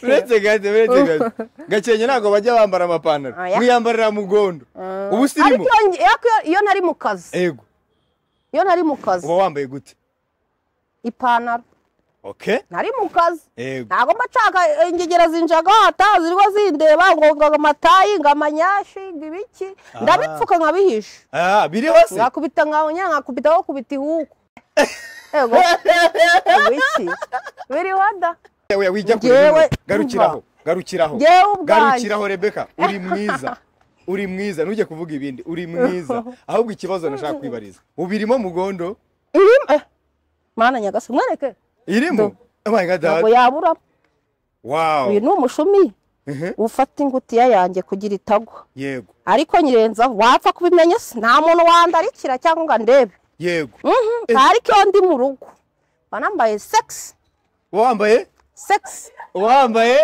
uretse gaze uretse gaze gakenke ntabwo bajya bambara amapantaro Oya. mwiyambarira mugondo ubu sirimo ariko iyo nge- iyo- iyo ntari mu kazi ego iyo ntari mu kazi uba wambaye gute ipantaro oke ntari mu kazi ego ntabwo mba nshaka eh, ingegera zinjagata ziriho zindeba ngo ngo amatayi ngo amanyashi ngo ibiki ndabipfuka nkabihisha ah biri hose ngakubita nkawunya nkakubita aho kubita ihuku ego ibiki biriho da Oya, wijya kure Njyewe, bino. garukiraho garukiraho Njyewe ubwanjye. garukiraho rebeka uri mwiza uri mwiza ntujye kuvuga ibindi uri mwiza ahubwo ikibazo nashaka kwibariza ubirimo mugondo irimo eh, mana nyagasani mwereke irimo oh my god ntabwo dad. yaburamo wow uyu ni umushumi Mhm. ufata ingutiya yanjye kugira itagwa yego ariko nyirenzaho wapfa kubimenya se nta muntu wandarikira cyangwa ngo andebe yego Mhm, Eh. ariko iyo ndi mu rugo mba nambaye sekisi wambaye sekisi wambaye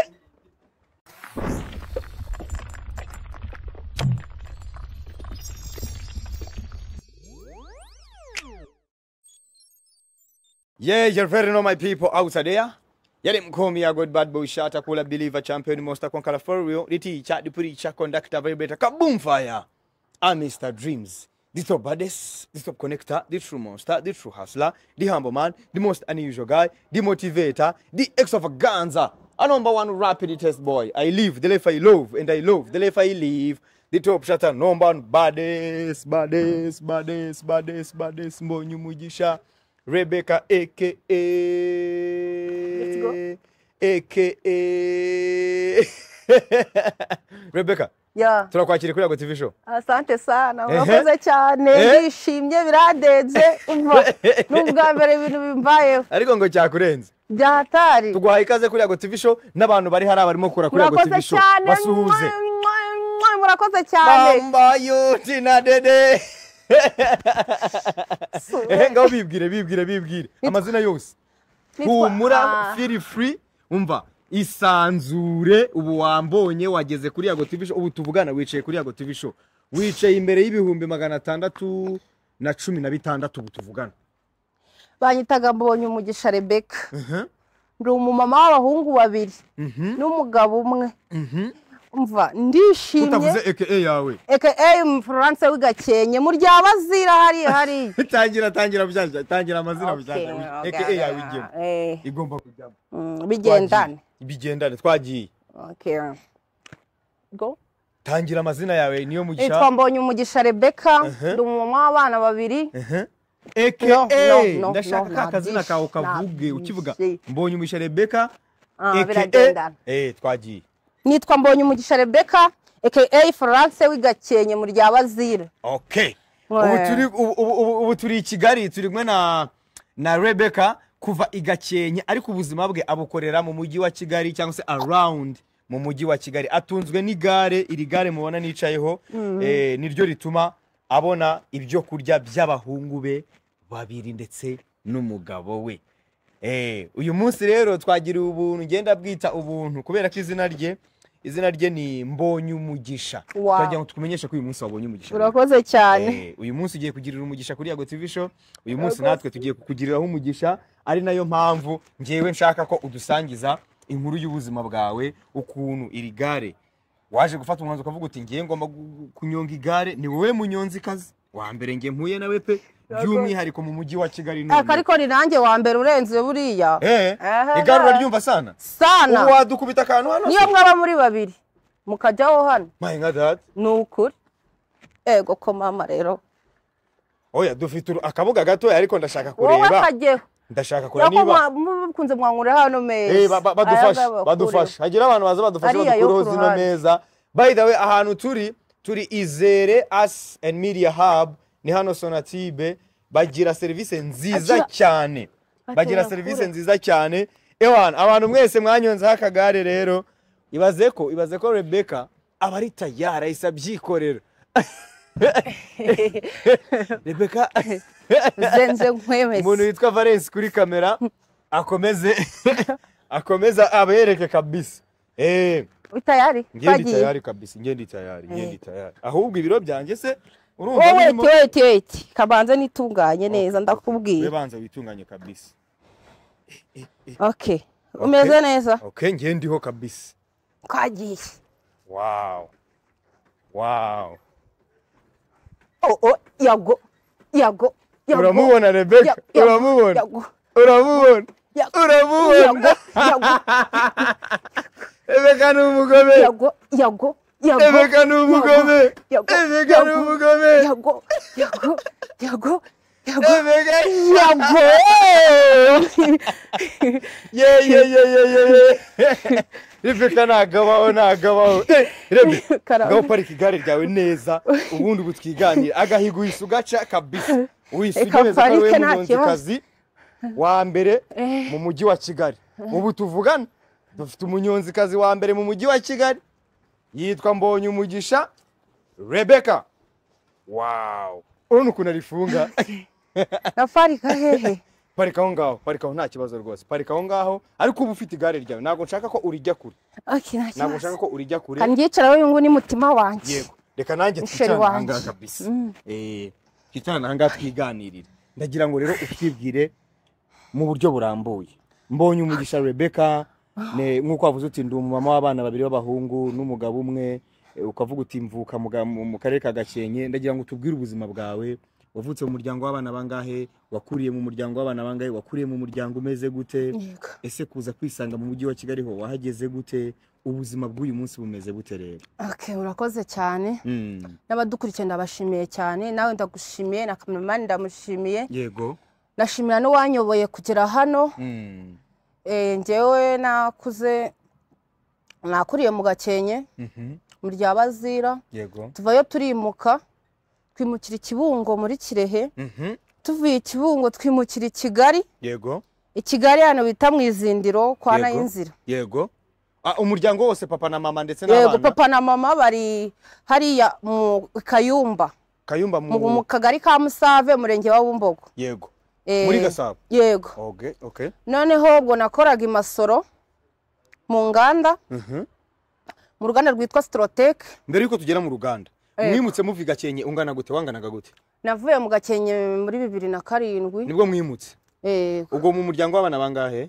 Yeah, you're very normal people out there. Yale mkomi ya God Bad Boy Shata Kula Believer Champion Monster Conqueror for real. Liti cha dipuri cha conductor vibrator kaboom fire. I'm Mr. Dreams. The top baddest, the top connector, the true monster, the true hustler, the humble man, the most unusual guy, the motivator, the extravaganza, a number one rapid test boy. I live the life I love, and I love the life I live. The top shatter number one baddest, baddest, baddest, baddest, baddest, mbonye umugisha. Rebecca aka go. aka Rebecca ya turakwakira kuri Yago TV show asante sana Ehe. urakoze cyane Eh. ndishimye biradenze umva ni ubwa mbere ibintu bimbayeho ariko ngo cyakurenze byatari tuguhaye ikaze kuri Yago TV show n'abantu bari hari abarimo kura kuri Yago murakoze TV show cyane basuhuze mwa, mwa, murakoze cyane bambayuti na dede Su- ehe ngaho bibwire bibwire bibwire amazina yose nitwa- humura Ah, feel free umva isanzure ubu wambonye wageze kuri Yago TV show ubu tuvugana wicaye kuri Yago TV show wicaye imbere y'ibihumbi magana atandatu na cumi na bitandatu ubu tuvugana banyitaga mbonye umugisha rebeka ndi umumama w'abahungu babiri n'umugabo umwe umva ndishimye utavuze eke yawe aka umufuranse w'igakenke muryaba azira hariya hariya tangira tangira bushyashya tangira amazina bushyashya Okay, eke okay, yawe igenda eh, igomba kujyamo mm, bigendane Twagiye. bigendane twagiye Okay. Go. tangira amazina yawe niyo nitwa mugisha mbonye umugisha rebeka ndi umumama w'abana babiri eke No, no, no, ndashaka no, ka kazina nabyishi, kawe kavuge ukivuga nabyishi. mbonye umugisha rebeka Ah, eke biragendana. eh twagiye nitwa mbonye umugisha rebeka aka florence w'igakenke mu rya bazira okay Ouais. ubu turi ubu- ubu- ubu- ubu turi i kigali turi kumwe na na rebeka kuva i gakenke ariko ubuzima bwe abukorera mu mujyi wa kigali cyangwa se around mu mujyi wa kigali atunzwe n'igare iri gare mubona nicayeho eh, niryo rituma abona ibyo kurya by'abahungu be babiri ndetse n'umugabo we Eh, uyu munsi rero twagira ubuntu ngenda bwita ubuntu kubera ko izina rye izina rye ni mbonye umugisha Wow. turagira ngo tukumenyeshe ko uyu munsi wabonye umugisha urakoze cyane Eh, uyu munsi ugiye kugirira umugisha kuri Yago TV show uyu munsi natwe tugiye kukugiriraho umugisha ari nayo mpamvu ngewe nshaka ko udusangiza inkuru y'ubuzima bwawe ukuntu iri gare waje gufata umwanzuro ukavuga uti ngiye ngomba gu- kunyonga igare ni wowe munyonzi kazi wa mbere nge mpuye nawe pe by'umwihariko mu mujyi wa Kigali none. aka ariko ni nanjye wa mbere urenze buriya Eh, Aha. igare uraryumva sana sana ubu wadukubita akantu hano niyo mwaba muri babiri mukajyaho hano my god dad ni ukuri ego ko mama rero oya dufite uru- akabuga gatoya ariko ndashaka wowe kureba kajyeho ndashaka kureba urako niba mukunze mwanywera hano Eh, meza ba- ba- Ayaza badufashe abakuriho. badufashe hagira abantu baza badufashe Ariya yo badukureho ku zino ruhande. meza by the way ahantu turi turi izere us and media hub ni hano sonatibe bagira serivisi nziza Agira- cyane bagira kure. serivisi nziza cyane ewan abantu mwese mwanyonzeho akagare rero ibaze ko ibaze ko rebeka aba ari tayari ahise abyikorera rebeka nze nze nkwemeze umuntu witwa valence kuri kamera akomeze akomeza abereke kabisa Eh, utayari ngewe ndi twagiye tayari kabisa ngewe ndi tayari ngewe ndi tayari ahubwo ibiro byanjye se urumva wowe birimo weti weti kabanza nitunganye neza ndakubwira webanza witunganye kabisa okay umeze neza okay ngewe ndiho kabisa kagiye wow wow Oh, oh, yago yago yago, uramubona rebeka ya- yago, uramubona yago, uramubona ya- uramubona yago, rebeka ni umugome yago, yago, yago, rebeka ni umugome yago, rebeka ni yago, umugome yago, yago, yago, yago, rebeka yago. yeyeyeyeyeye rebeka nagabaho nagabaho Eh, rebe Karame. ngaho parika igare ryawe neza ubundi ubu twiganira agahigo uhise ugaca kabisa uhise Reka ugereza ko ari parike wowe nta munyonzikazi wa mbere mu mujyi wa kigali ubu tuvugana dufite umunyonzikazi wa mbere mu mujyi wa kigali yitwa mbonye umugisha rebeka wawu urabona ukuntu arifunga nafarika hehe parika aho ngaho parika aho nta kibazo rwose parika aho ngaho ariko uba ufite igare ryawe ntabwo nshaka ko urijya kure okay nta ntabwo nshaka kibazo ko urijya kure kangicaraho uyu nguyu ni mutima wanjye yego reka nanjye Musheri twicarane wanjye. ahangaha kabisa Eh, twicarane ahangaha twiganirire ndagira ngo rero utwibwire mu buryo burambuye mbonye umugisha rebeka ne- nk'uko wavuze uti ndi umumama w'abana babiri b'abahungu n'umugabo umwe eh, ukavuga uti mvuka mu ga- mu mu karere ka gakenke ndagira ngo tubwire ubuzima bwawe wavutse mu muryango w'abana bangahe wakuriye mu muryango w'abana bangahe wakuriye mu muryango umeze gute Yego. ese kuza kwisanga mu mujyi wa kigali ho wahageze gute ubuzima bw'uyu munsi bumeze bute rero okay urakoze cyane Mm. n'abadukurikiye ndabashimiye cyane nawe ndagushimiye na kameramani ndamushimiye yego ndashimira n'uwanyoboye kugera hano Mm. eh, njyewe nakuze nakuriye mu gakenke Mhm. mu rya bazira yego tuvayo turimuka twimukira i kibungo muri kirehe Mhm. tuvuye i kibungo twimukira i kigali yego i kigali hano bita mu izindiro kwa Yego. nayinzira yego Ah, umuryango wose papa na mama ndetse yego n'abana papa na mama bari hariya mu kayumba kayumba mu mu mu kagari ka musave umurenge wa bumbogo yego Eh, muri gasabo yego okay okay noneho ubwo nakoraga imasoro mu nganda Mhm. mu ruganda rwitwa Strotec mbere yuko tugera mu ruganda Yego. mwimutse muva i gakenke ungana gute wanganaga gute navuye mu gakenke muri bibiri na karindwi nibwo mwimutse eh, ubwo mu muryango w'abana bangahe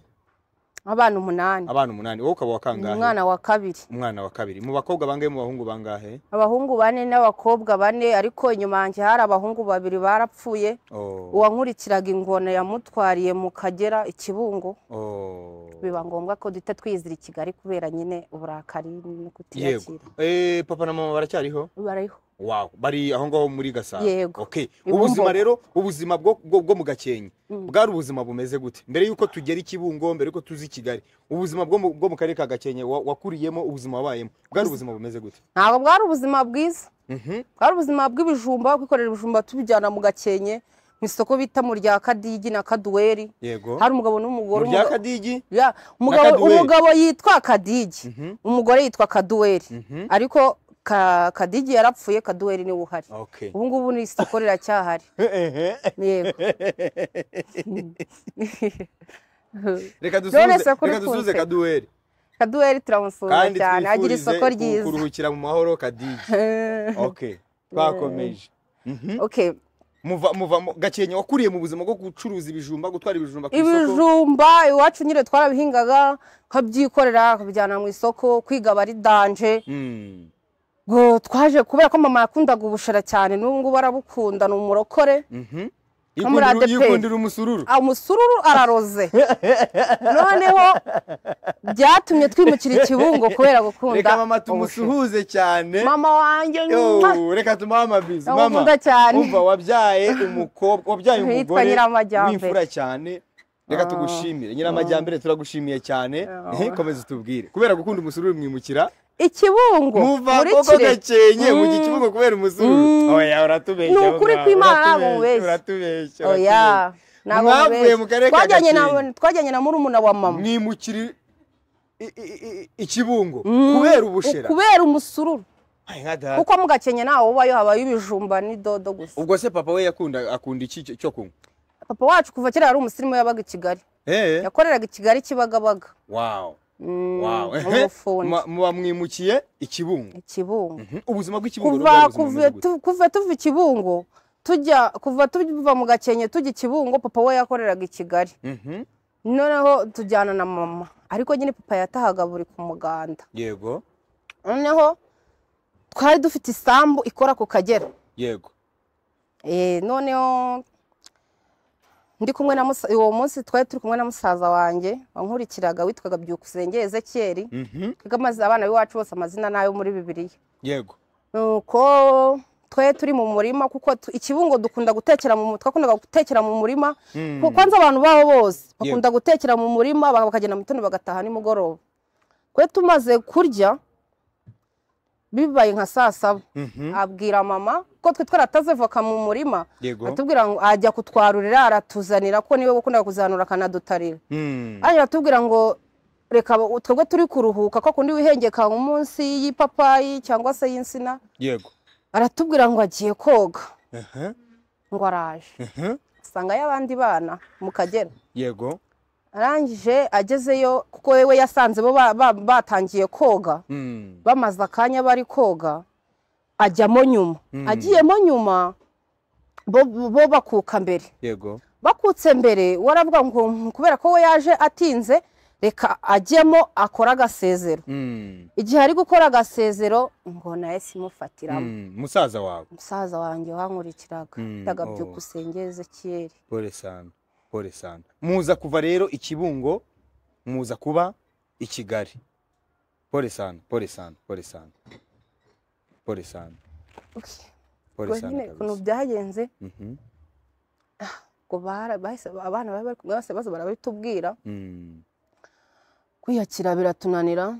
abana umunani abana umunani wowe ukaba wa kangahe umwana wa kabiri umwana wa kabiri mu bakobwa bangahe mu bahungu bangahe abahungu bane n'abakobwa bane ariko inyuma yanjye hari abahungu babiri barapfuye oh uwankurikiraga ingona yamutwariye mu kagera ikibungo oh biba ngombwa ko duhita twizira i kigali kubera nyine uburakari no yego kutiyakira eh papa na mama baracyariho bariho Wow, bari aho ngaho muri Gasabo. Yego. Okay. Ni mu Ubuzima Mbogo. rero, ubuzima bwo bwo, bwo mu Gakenke. Bwari ubuzima bumeze gute? Mbere yuko tugera i Kibungo, mbere yuko tuzi i Kigali. Ubuzima bwo mu- bwo mu karere ka Gakenke wa- wakuriyemo, ubuzima wabayemo. Bwari ubuzima bumeze gute? ntabwo bwari ubuzima bwiza Mhm. bwari ubuzima bw'ibijumba kwikorera ibijumba tubijyana mu gakenke mu isoko bita mu rya kadigi na kaduweri Yego. hari umugabo n'umugore Murya umuga- Kadigi? Ya, umugabo Kaduweri. umugabo yitwa kadigi umugore yitwa kaduweri Mhm. ariko Ka- kadigi yarapfuye kaduweri niwe uhari Okay. ubu ngubu ni isoko riracyahari yego Reka None dusuze, se kuri reka dusuze kumpe. kaduweri. kaduweri turamusuhuza Kandi cyane agira twifurize isoko ku- ryiza kuruhukira mu mahoro Kadigi. Okay. Twakomeje. Mhm. okay Muva muva mu- Gakenke wakuriye mu buzima bwo gucuruza ibijumba, gutwara ibijumba ku isoko. ibijumba iwacu nyine twarabihingaga nkabyikorera akabijyana mu isoko kwiga aba ari danje Mm. ngo twaje kubera ko mama yakundaga ubushera cyane n'ubu ngubu arabukunda ni umurokore Mhm. Nko muri Yikundira- ADP. yikundira umusururu Ah, umusururu araroze noneho byatumye twimukira ikibungo kubera reka gukunda mama ubushera. tumusuhuze cyane mama wanjye Yo, mwah, reka tumuhe amabizi mama ndamukunda cyane umva wabyaye umukobwa wabyaye Yitwa umugore Nyiramajyambere. w'imfura cyane reka Ah. tugushimire nyiramajyambere turagushimiye cyane Ah. komeza utubwire kubera gukunda umusururu mwimukira ikibungo muva muri koko kire gakenye mu Mm. kibuga kubera umusururu Mm. oya uratubeshya Ni aho ukuri ngaho, kw'Imana ntabwo uratubeshya, mubeshya. uratubeshya oya ntabwo Mwavuye mubeshya. mu karere ka Twajyanye na- Gakenke. twajyanye na murumuna wa mama mwimukira i- i- i- ikibungo Mm, kubera ubushera kubera umusururu Ay, nka data. kuko mu gakenke ntawo ubayo habayo ibijumba n'idodo gusa ubwo se papa we yakunda akunda iki cyo- cyo kunywa papa wacu kuva kera yari umusirimu yabaga i kigali eh yakoreraga i kigali kibagabaga wow Mm, wow nk'umufundi Ma- muba mwimukiye ikibungo ikibungo Mhm. ubuzima bw'ikibungo kuva rero bwari ubuzima kuva bumeze gute? tu- kuva tuva ikibungo tujya kuva tuva mu gakenke tujya ikibungo papa we yakoreraga i kigali Mhm. noneho tujyana na mama ariko nyine papa yatahaga buri ku muganda yego noneho twari dufite isambu ikora ku kagera yego Eh, noneho ndi kumwe na musa- uwo munsi twari turi kumwe na musaza wanjye wankurikiraga witwaga byukusenge ezekiyeri Mhm. twiga amazi abana b'iwacu bose amazina nayo muri bibiliya yego nuko twe turi mu murima kuko tu- ikibungo dukunda gutekera mu mu- twakundaga gutekera mu murima Mm. kuko nzi abantu babo bose Yego. bakunda gutekera mu murima ba- bakagenda mu gitondo bagataha nimugoroba kwe tumaze kurya bibaye nka saa saba Mhm. abwira mama ko twe twarataze voka mu murima Yego. atubwira ngo ajya kutwarurira aratuzanira ko niwe wakundaga kuzahanura akanadutarira Mm. hanyuma aratubwira ngo reka ba- twebwe turi kuruhuka ko kundi wihengeka munsi y'ipapayi cyangwa se y'insina yego aratubwira ngo agiye koga Aha, ngo araje aha. asanga y'abandi bana mu kagera yego arangije agezeyo kuko we yasanze bo ba- ba- batangiye koga Mm. bamaze akanya bari koga ajyamo nyuma Mm. agiyemo nyuma bo, bo bakuka mbere yego bakutse mbere waravuga ngo "Hmm, kubera ko we yaje atinze reka ajyemo akore agasezero Mm. igihe ari gukora agasezero ngo nawe simufatiramo Mm. musaza wawe umusaza wanjye wankurikiraga Mm, yitaga oh. byukusenge ezekiyeri pole sana pole sana muza kuva rero ikibungo muza kuba i kigali pole sana pole sana pole sana pole sana pole ubwo nyine sana ukuntu kabisa byagenze Mhm. ngo bara- bahise- abana bari bari kumwe bose baza barabitubwira Mm. kwiyakira biratunanira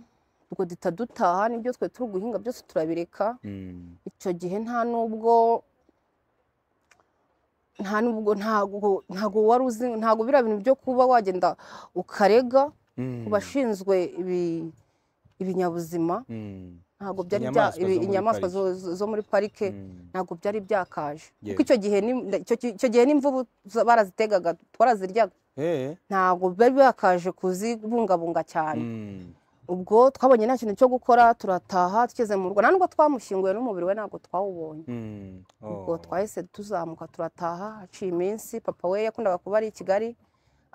ubwo duhita dutaha n'ibyo twe turi guhinga byose turabireka Mm. icyo gihe nta nubwo nta nubwo ntago ntago wari uzi ntago biriya bintu byo kuba wagenda ukarega ku Mm. bashinzwe ibi- ibinyabuzima Mm. ntago byari bya Inyamaswa ibi- zo muri inyamaswa pariki. zo- zo- zo muri parike Mm. ntago byari byakaje kuko Yego. icyo gihe ni- icyo gi- icyo gihe n'imvubu za- barazitegaga twaraziryaga Eh. ntago byari byakaje kuzibungabunga cyane Mm. ubwo twabonye nta kintu cyo gukora turataha tugeze mu rugo nta nubwo twamushyinguye n'umubiri we ntabwo twawubonye Mm. ubwo Oh. twahise tuzamuka turataha haciye iminsi papa we yakundaga kuba ari i kigali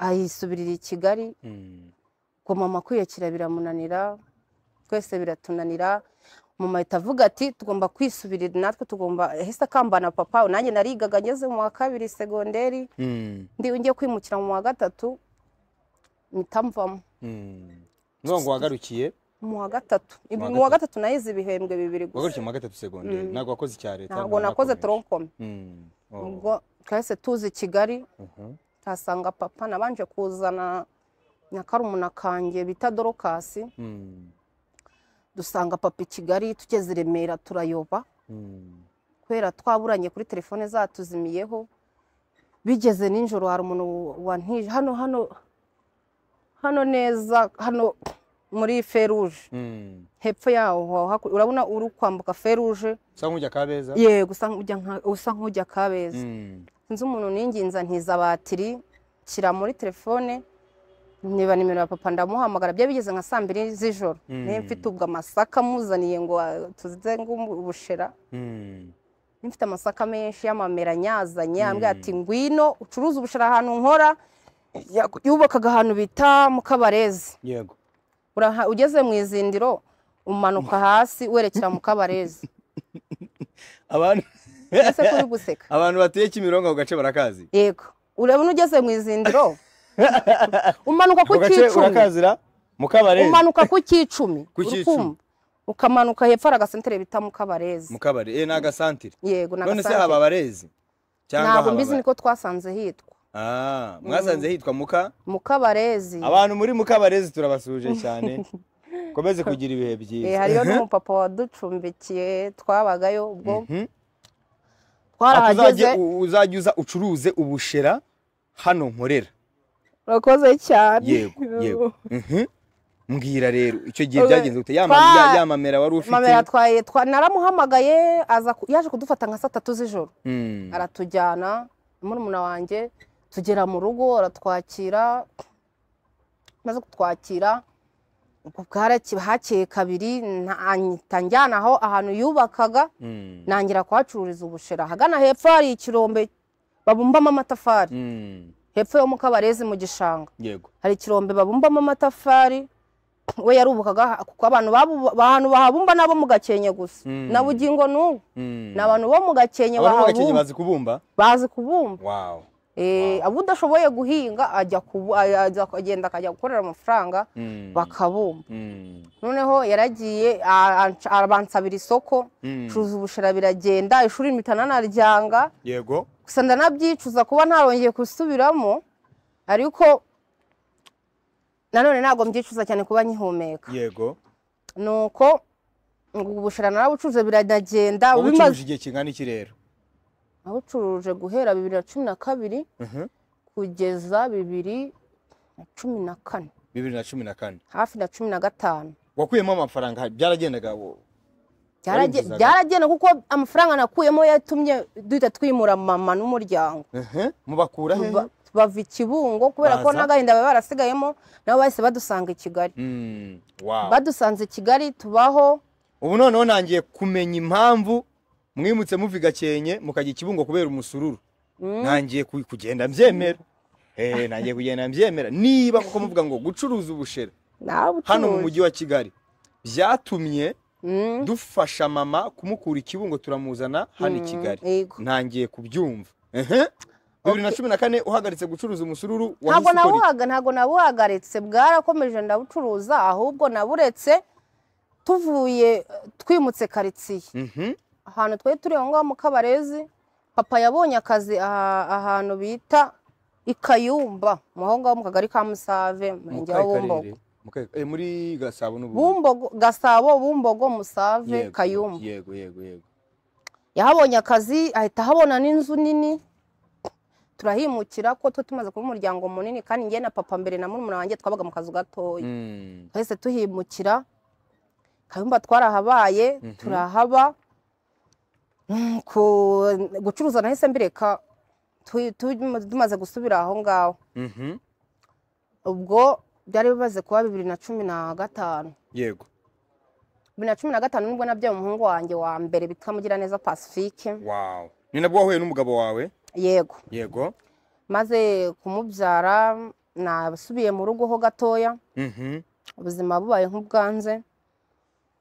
ayisubirira i kigali Mm. ngo mama kwiyakira biramunanira twese biratunanira mama ahita avuga ati tugomba kwisubirira natwe tugomba yahise akambana papa nanjye narigaga ngeze mu wa kabiri segonderi Mm. ndi ngiye kwimukira mu wa gatatu mpita mvamo Mm. Ngo wagarukiye mu wa gatatu Mu wa mu wa gatatu nahize ibihembwe bibiri gusa wagarukiye mu wa gatatu segonderi ntabwo wakoze icya leta ntabwo nakoze toronkome Mm. Oh. ubwo twahise tuza i kigali Mhm. tuhasanga papa nabanje kuzana na karumuna kanjye bita dorokasi Mm. dusanga papa i kigali tugeze i remera turayoba Mm. kubera twaburanye kuri telefone zatuzimiyeho bigeze ninjoro hari umuntu wantije hano hano hano neza hano muri feruje Mm. hepfo yaho haku- urabona uri kwambuka feruje Usa nk'ujya kabeza? yego usa nk'ujya nka- usa nk'ujya kabeza Mm. sinzi umuntu ninginza ntiza batiri nshyira muri telefone niba nimero ya papa ndamuhamagara byari bigeze nka saa mbiri z'ijoro Mm. niba mfite ubwo amasaka amuzaniye ngo ah, tuzize ngo ubushera Mm. niba mfite amasaka menshi y'amamera anyazanye Mm. ambwira ati ngwino ucuruza ubushera ahantu nkora Ya- yubakaga ahantu bita mukabarezi Yego. Uraha- ugeze mu izindiro umanuka hasi werekera mukabarezi Abantu ese kuri guseka abantu batuye Kimironko ako gace barakazi. yego urabona ugeze mu izindiro umanuka ku Ako gace cyicumi urakazira mu kabarezi. umanuka ku cyicumi Ku uri cyicumi. kumva? ukamanuka hepfo hari agasentere bita mukabarezi Mu kabari. Eh n'agasantire. yego None se haba n'agasantere abarezi? ntabwo haba mbizi abare- niko twasanze hitwa Ah, mwasanze hitwa muka mukabarezi abantu muri mukabarezi turabasuje cyane komeze kugira ibihe byiza Eh, hariyo n'umupapa waducumbikiye twabagayo ubwo Mhm. Ati uzajye twarahageze u- uzajye uza ucuruze ubushera hano nkorera urakoze cyane yego yego Mhm. mbwira rero icyo gihe Oya. byagenze gute Ya ma- Twa- ya- ya mamera wari mamera ufite atwaye twa- naramuhamagaye aza ku- yaje kudufata nka saa tatu z'ijoro Mm. aratujyana murumuna wanjye tugera mu rugo aratwakira maze kutwakira ubwo bwarake- hakeye kabiri ntahita njyana aho ahantu yubakaga Mm. ntangira kuhacururiza ubushera ahagana hepfo hari ikirombe babumbamo amatafari Mm. hepfo yo mu kabarezi mu gishanga yego hari ikirombe babumbamo amatafari we yarubukaga kuko abantu babu- abantu bahabumba nabo mu gakenke gusa Mm. na bugingo n'ubu Mm. ni abantu bo mu gakenke abantu b'agakenke bahabumba bazi kubumba bazi kubumba wow Eh, abo udashoboye guhinga ajya kubu- ajya kugenda akajya gukorera amafaranga Mm. bakabumba Mm. noneho yaragiye a- anca- abansabira isoko Mm. cuza ubushera biragenda ishuri mpita nanaryanga yego gusa ndanabyicuza kuba ntarongeye gusubiramo ariko nanone ntabwo mbyicuza cyane kuba nkihumeka yego nuko ngo ubu bushera narabucuruze biragenda wowe ucuruje bimaze igihe kingana iki rero nabucuruje guhera bibiri na cumi na kabiri Mhm. kugeza bibiri na cumi na kane bibiri na cumi na kane hafi na cumi na gatanu wakuyemo amafaranga byaragendaga wo- Warinjizaga? byaragenda kuko amafaranga nakuyemo yatumye duhita twimura mama n'umuryango Mhm. mubakura he Ba- bava i kibungo kubera ko Baza? n'agahinda baba barasigayemo nabo bahise badusanga i kigali Mm. wow badusanze i kigali tubaho ubu noneho nangiye kumenya impamvu mwimutse muva i gakenke mukajya i kibungo kubera umusururu nangiye ku- kugenda mbyemera Eh, nangiye kugenda mbyemera niba kuko muvuga ngo gucuruza ubushera hano mu nabucuruje mujyi wa kigali byatumye dufasha mama kumukura i kibungo turamuzana hano i kigali yego ntangiye kubyumva Ehe. bibiri na cumi na kane uhagaritse gucuruza umusururu ntabwo wahise ukora iki? nabuhaga ntabwo nabuhagaritse bwarakomeje ndabucuruza ahubwo naburetse tuvuye eh, twimutse karitsiye Mhm. ahantu twari turi aho ngaho mu kabarezi papa yabonye akazi aha- ahantu bita i kayumba mu aho ngaho mu kagari ka musave Mu umurenge wa kahe bumbogo karere? Mu kahe- eh, muri gasabo n'ubundi bumbogo gasabo bumbogo musave Yego, kayumba yego yego yego yahabonye akazi ahita ahabona n'inzu nini turahimukira ko tuba tumaze kuba umuryango munini kandi njye na papa mbere na murumuna wanjye twabaga mu kazu gatoya Mm. twahise tuhimukira kayumba twarahabaye Mhm. turahaba Mm, ku- gucuruza nahise mbireka tu- tu- tumaze gusubira aho ngaho Mhm. ubwo byari bimaze kuba bibiri na cumi na gatanu yego bibiri na cumi na gatanu nibwo nabyaye umuhungu wanjye wa mbere bitwa mugiraneza pacifique wow ni nabwo wahuye n'umugabo wawe yego yego maze kumubyara nasubiye mu rugo ho gatoya Mhm. ubuzima bubaye nk'ubwanze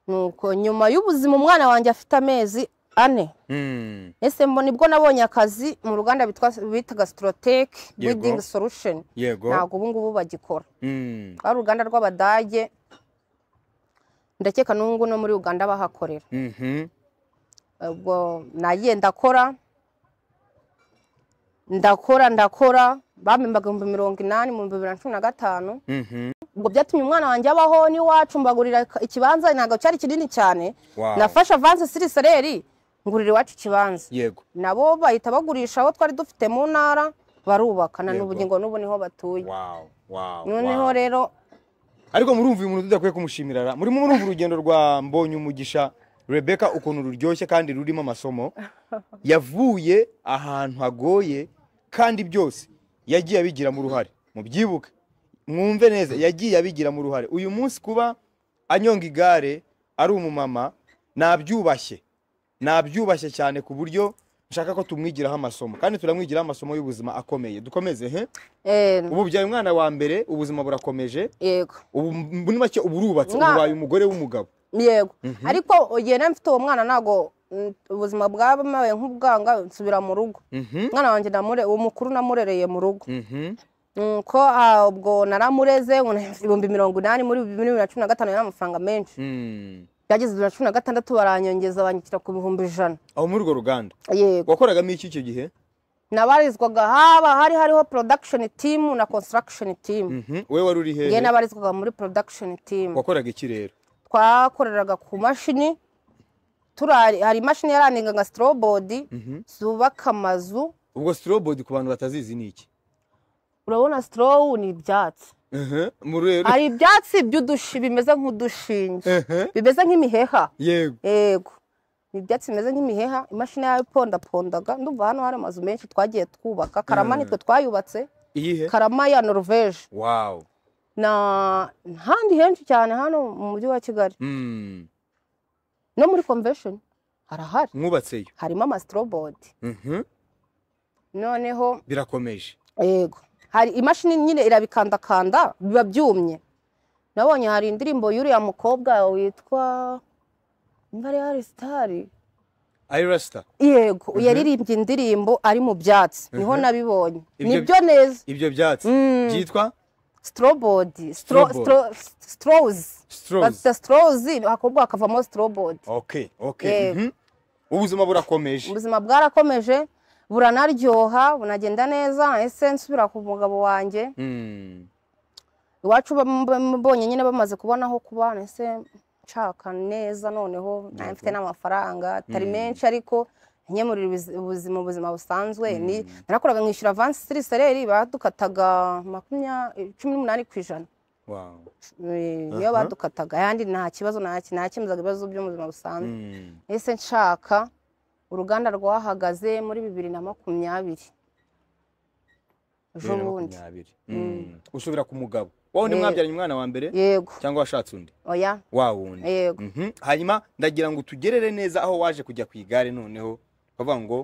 nuko nyuma y'ubuzima umwana wanjye afite amezi ane Mm. ese mbo nibwo nabonye akazi mu ruganda bitwa- bitaga sitoroteke Yego. bidingi solusheni yego ntabwo ubu ngubu bagikora Mm. ari uruganda rw'abadage ndakeka n'ubu ngubu no muri uganda bahakorera Mhm. ubwo nagiye ndakora ndakora ndakora bamembaga ibihumbi mirongo inani mu bihumbi bibiri na cumi na gatanu Mhm. ubwo byatumye umwana wanjye abaho n'iwacu mbagurira ikibanza ntabwo cyari kinini cyane Wow. nafashe avanse siri sereri ngurira iwacu ikibanza yego nabo bahita bagurisha aho twari dufite mu ntara barubaka na Yego. n'ubugingo n'ubu niho batuye wow wow noneho wow. rero ariko murumva uyu muntu tudakwiye kumushimira ra murimo murumva urugendo rwa mbonye umugisha rebeka ukuntu ruryoshye kandi rurimo amasomo yavuye ahantu hagoye kandi byose yagiye abigiramo uruhare mubyibuke mwumve neza yagiye abigiramo uruhare uyu munsi kuba anyonga igare ari umumama nabyubashye nabyubashye cyane ku buryo nshaka ko tumwigiraho amasomo kandi turamwigiraho amasomo y'ubuzima akomeye dukomeze he eh, ubu byaye umwana wa mbere ubuzima burakomeje yego ubu muri make uba urubatse Mwa- ubaye umugore w'umugabo yego ariko igihe nari mfite uwo mwana ntabwo mm, ubuzima bwabaye nk'ubwanga nsubira mu rugo Mhm, umwana wanjye namure- uwo mukuru namurereye mu rugo mhm, nuko ah, ubwo naramureze ngo- ibihumbi mirongo inani muri bibiri na cumi na gatanu yari amafaranga menshi mm. byageze bibiri na cumi na gatandatu baranyongeza banyishyura ku bihumbi ijana aho muri urwo ruganda yego wakoragamo iki icyo gihe nabarizwaga haba hari hariho production team na construction team Mhm, wowe wari uri ngewe hehe nabarizwaga muri production team wakoraga iki rero twakoreraga ku mashini turari hari imashini yarandinga nka strobodi Mhm. zubaka amazu ubwo strobod ku bantu batazizi ni iki urabona strowu ni ibyatsi Mhm, muri rero hari ibyatsi by'udushi bimeze nk'udushinge Mhm, bimeze nk'imiheha yego yego ni ibyatsi bimeze nk'imiheha imashini yayo ipondapondaga ndumva hano hari amazu menshi twagiye twubaka karama Mm. nitwe twayubatse iyihe karama ya noruveje wow na handi henshi cyane hano mu mujyi wa kigali Mm, no muri convention harahari mwubatseyo harimo amasitobodi Mhm, noneho birakomeje yego hari imashini nyine irabikandakanda biba byumye nabonye hari indirimbo y'uriya mukobwa witwa niba ari hari sitari ayirasita yego yaririmbye indirimbo ari mu byatsi niho nabibonye Ibyo- nibyo neza ibyo byatsi byitwa strobodi Strawbody. strozi strozi bazita strozi hakorwa hakavamo strobodi okay okay Yego. mhm. ubuzima burakomeje ubuzima bwarakomeje buranaryoha bunagenda neza ese nsubira ku mugabo wanjye Mm. iwacu bamubonye nyine bamaze kubona aho kubana ese nshaka neza noneho nayo mfite n'amafaranga atari menshi ariko nkemurira ubiz- ubuzima ubuzima busanzwe ni- narakoraga nkishyura avansi siri sereri badukataga makumyabiri cumi n'umunani ku ijana wow Eh, niyo Aha. badukataga ayandi nta kibazo naki- nakemuzaga ibibazo byo mu buzima busanzwe Mm. ese nshaka uruganda rwahagaze muri bibiri na makumyabiri ejo Bibiri na bundi makumyabiri. Mm. usubira ku mugabo wowe ni Yego. mwabyaranye umwana wa mbere yego cyangwa washatse undi oya wa wundi yego Mhm. hanyuma ndagira ngo tugerere neza aho waje kujya ku igare noneho ukavuga ngo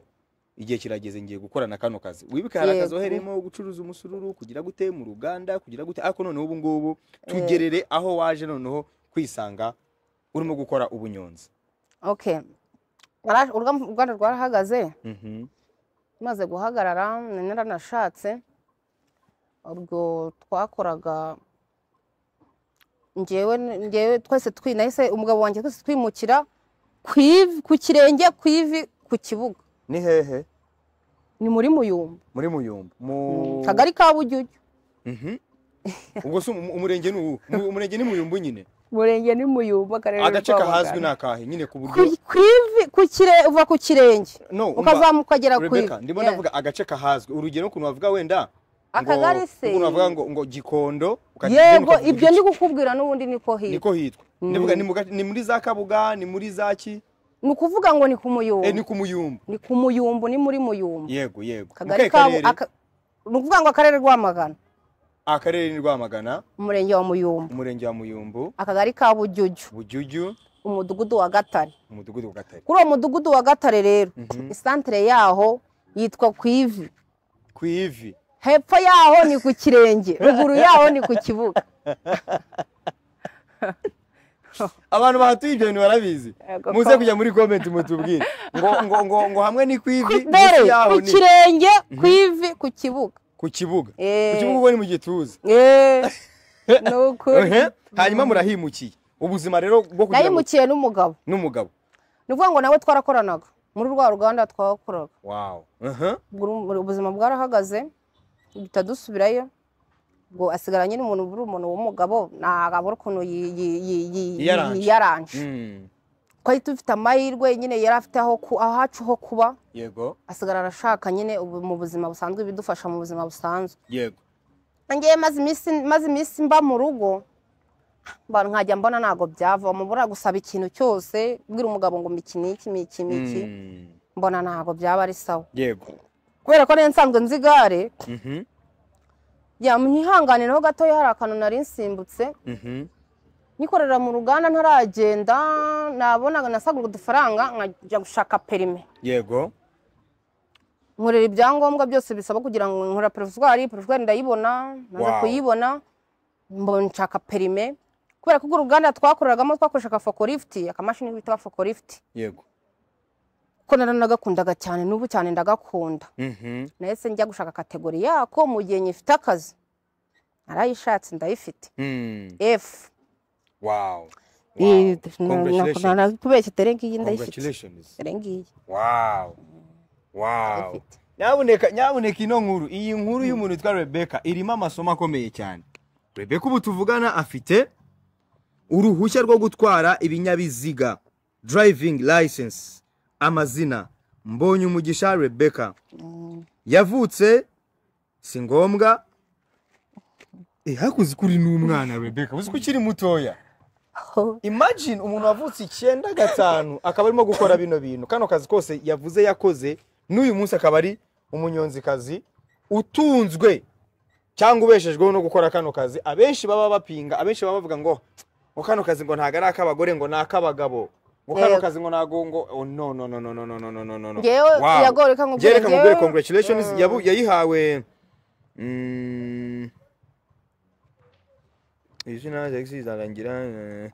igihe kirageze ngiye gukorana kano kazi wibuke hari akazi Yego. wahereyemo gucuruza umusururu kugira gute mu ruganda kugira gute ariko noneho ubu ngubu tugerere aho waje noneho kwisanga urimo gukora ubunyonzi Okay. Nara- urugam- uruganda rwarahagaze Mhm. rumaze guhagarara nari naranashatse urwo twakoraga njyewe njyewe twese twi nahise umugabo wanjye twese twimukira ku ivi ku kirenge ku ivi ku kibuga ni hehe ni muri muyumba muri muyumba mu kagari ka bujyujyu Mhm. ubwo se umu- umurenge ni uwu Mu- umurenge ni muyumba nyine umurenge ni muyumba akarere agace ka kahazwi Rwamagana. ni akahe nyine ku ku buryo ku ivi ku kire uva ku kirenge no umva. ukazamuka ukagera ku ivi Rebecca ndimo Yeah. ndavuga agace kahazwe urugero ukuntu bavuga wenda ngo- Akagari se. ukuntu bavuga ngo ngo gikondo ukagenda yego ukavuga ibyo iki- ndi kukubwira n'ubundi niko hirya niko hitwa ndavuga ni mu gace- ni muri za kabuga ni muri za ki ni ukuvuga ngo ni ku eh ni muyumbu ku muyumbu ni ku muyumbu ni muri muyumbu yego yego Mu kahe akagari kabo karere? aka- ni ukuvuga ngo akarere rwamagana akarere ni rwamagana umurenge wa muyumbu umurenge wa muyumbu akagari ka bujyujyu bujuju umudugudu wa gatare umudugudu wa gatare kuri uwo mudugudu wa gatare rero isantere yaho yitwa ku ivi ku ivi hepfo yaho ni ku kirenge ruguru yaho ni ku kibuga abantu bahatuye ibyo bintu barabizi Yego, muze ko- kujya muri comment mutubwire ngo ngo ngo ngo hamwe ni ku Ku- ivi mbere munsi yaho ku ni kirenge ku ivi ku kibuga ku kibuga ku Eh. kibuga ubwo ni mu gituza Eh, ni ukuri Ehe, hanyuma murahimukiye ubuzima rero bwo kugira ngo nayimukiye n'umugabo n'umugabo ni ukuvuga ngo nawe twarakoranaga muri rwa ruganda twakoraga wow Aha. Buri- ubuzima bwarahagaze duhita dusubirayo ngo asigara nyine umuntu uri umuntu w'umugabo ntabwo ukuntu yi- yi- yi- yi- Yiyaranje. yiyaranje Mm. ko ahita ufite amahirwe nyine yari afite aho ku- ahacu ho kuba yego asigara arashaka nyine ubu- mu buzima busanzwe ibidufasha mu buzima busanzwe yego ngewe maze iminsi maze iminsi mba mu rugo mbona nkajya mbona ntabwo byavamo buriya gusaba ikintu cyose ubwira umugabo ngo miki niki miki miki Mm. mbona ntabwo byaba ari sawa yego kubera ko nari nsanzwe nzi igare Mhm, yamunyihanganiraho gatoya hari akantu nari nsimbutse mhm. nyikorera mu ruganda ntaragenda nabonaga nasagura udufaranga nkajya gushaka perime yego nkorera ibyangombwa byose bisaba kugira ngo nkora perezwari perezwari ndayibona naza Wow. kuyibona mbona nshaka perime kubera ko urwo ruganda twakoreragamo twakoreshaga fokorifuti akamashini bita fokorifuti yego ko nari nagakundaga cyane n'ubu cyane ndagakunda Mhm, nahise njya gushaka kategori yako mu gihe nyifite akazi narayishatse ndayifite mm. efu wow Eh, Wow. na- na- Congratulations. narakubeshye dore ngiyi ndayifite Congratulations. dore ngiyi Wow. Wow. ndayifite nyabuneka nyabuneka ino nkuru iyi nkuru y'umuntu witwa rebeka irimo amasomo akomeye cyane rebeka ubu tuvugana afite uruhushya rwo gutwara ibinyabiziga driving license amazina mbonye umugisha rebeka yavutse si ngombwa Eh, hakuze kuri n'umwana rebeka uzi ko ukiri mutoya imagine umuntu wavutse icyenda gatanu akaba arimo gukora bino bintu kano kazi kose yavuze yakoze n'uyu munsi akaba ari umunyonzikazi utunzwe cyangwa ubeshejweho no gukora kano kazi abenshi baba bapinga abenshi baba bavuga ngo ngo kano kazi ngo ntabwo ari ak'abagore ngo ni ak'abagabo ngo kano Yego. kazi ngo ntabwo ngo oh, no no no no no no no no no no Njyewe Wow. iyagore reka nkubwire, Njyewe reka nkubwire njyewe- congratulations yabu- yayihawe Mm. izina zagisi izarangira eh,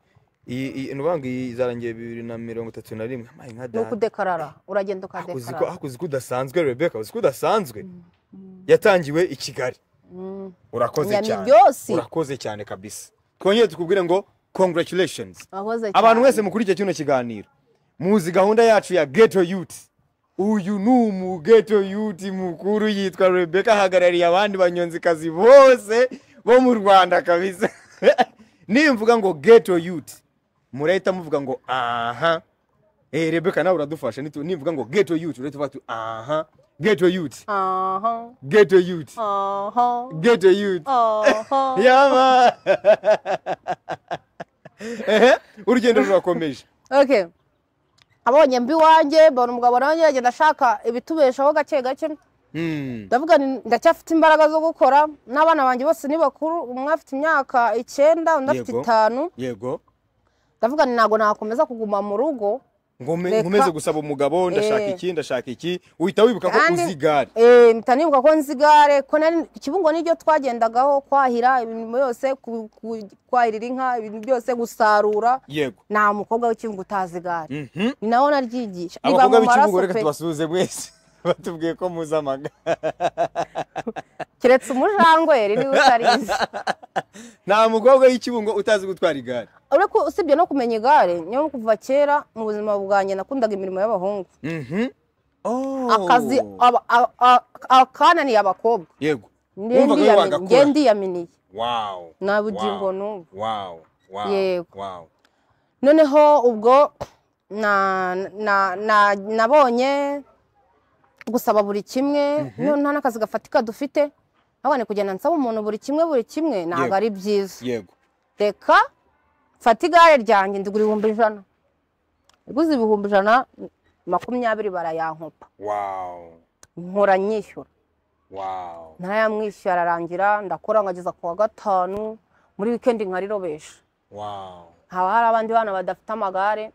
iyi iyi- ni ukuvuga ngo iyi izarangira bibiri na mirongo itatu na rimwe amaye nka ni data ukudekarara uragenda Ariko uzi ko- ukadekarara ariko uzi ko udasanzwe rebeka uzi ko udasanzwe yatangiwe i kigali Mm. urakoze Nyami cyane byose. urakoze cyane kabisa twongere tukubwire ngo congratulations wahoze abantu cyane. mwese mukurikiye kino kiganiro muzi gahunda yacu ya ghetto youth uyu ni umughetto youth mukuru yitwa rebeka ahagarariye abandi banyonzikazi bose bo mu rwanda kabisa nimvuga ngo ghetto youth murahita muvuga ngo aha eh rebeka nawe uradufasha nitu- nimvuga ngo ghetto youth urahita uvuga uti aha ghetto youth aha ghetto youth aha ghetto youth aha yaba Ehe, urugendo rurakomeje okay abonye mbi wanjye mbona umugabo nawe yagenda ashaka ibitubeshaho gake gake Hmm. ndavuga nti ndacyafite imbaraga zo gukora n'abana banjye bose ni bakuru umwe afite imyaka icyenda undi afite Yego. itanu yego ndavuga nti ntabwo nakomeza kuguma mu rugo Ngome- Reka- nkomeze gusaba umugabo ndashaka Eh. iki ndashaka iki uhita wibuka ko Kandi- uzi igare Eh, mpita nibuka ko nzi igare ko nari kibungo niryo twagendagaho kwahira imirimo yose ku- ku- kwahirira inka ibintu byose gusarura yego nta mukobwa w'ikibugo utazi igare Mhm. ni nawe naryigisha iba abakobwa mu maraso b'ikibugo reka pe tubasuhuze mwese batubwiye ko muzi amagare keretse umujangwe niwe utarizi nta mukobwa w'ikibungo utazi gutwara igare uretse ko usibye no kumenya igare niyo kuva kera mu buzima bwanjye nakundaga imirimo y'abahungu Mhm. Oh. akazi aba- a- a- akananiye abakobwa yego Nge Wumvaga ndiyami- wagakora. nge ndiyaminiye wow nta bugingo Wow. n'ubu wow wow Yego. wow noneho ubwo na- na- na- nabonye gusaba buri kimwe no- nta n'akazi gafatika dufite ahubwo ni kugenda nsaba umuntu buri kimwe buri kimwe ntabwo Yego. ari byiza yego reka mfate igare ryanjye ndigura ibihumbi ijana iguze ibihumbi ijana makumyabiri barayankopa wow nkora nyishyura wow ntarayamwishyura ararangira ndakora nkageza ku wa gatanu muri wikendi nkarirobesha wow haba hari abandi bana badafite amagare